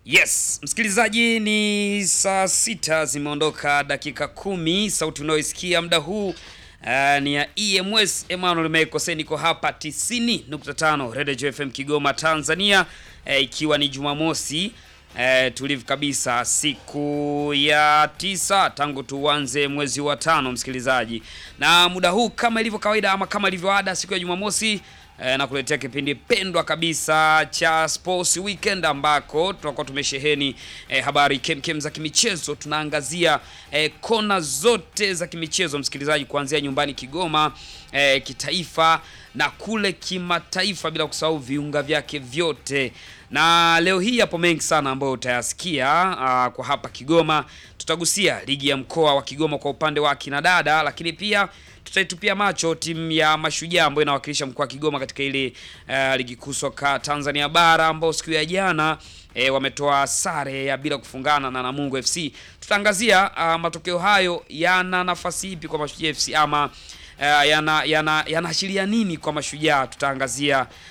Yes, msikilizaji, ni saa sita zimeondoka dakika kumi. Sauti unayoisikia muda huu uh, ni ya EMS Emmanuel Mekose. Niko hapa 90.5 Radio FM Kigoma, Tanzania, uh, ikiwa ni Jumamosi uh, tulivu kabisa, siku ya tisa tangu tuanze mwezi wa tano, msikilizaji, na muda huu kama ilivyo kawaida ama kama ilivyo ada, siku ya Jumamosi E, na kuletea kipindi pendwa kabisa cha Sports Weekend ambako tunakuwa tumesheheni e, habari kemkem za kimichezo. Tunaangazia e, kona zote za kimichezo msikilizaji, kuanzia nyumbani Kigoma, e, kitaifa na kule kimataifa, bila kusahau viunga vyake vyote. Na leo hii hapo mengi sana ambayo utayasikia aa, kwa hapa Kigoma. Tutagusia ligi ya mkoa wa Kigoma kwa upande wa kina dada, lakini pia tutaitupia macho timu ya Mashujaa ambayo inawakilisha mkoa wa Kigoma katika ile uh, ligi kuu soka Tanzania bara ambao siku ya jana e, wametoa sare ya bila kufungana na Namungo FC. Tutaangazia uh, matokeo hayo yana nafasi ipi kwa Mashujaa FC ama uh, yana yana yanaashiria nini kwa Mashujaa. Tutaangazia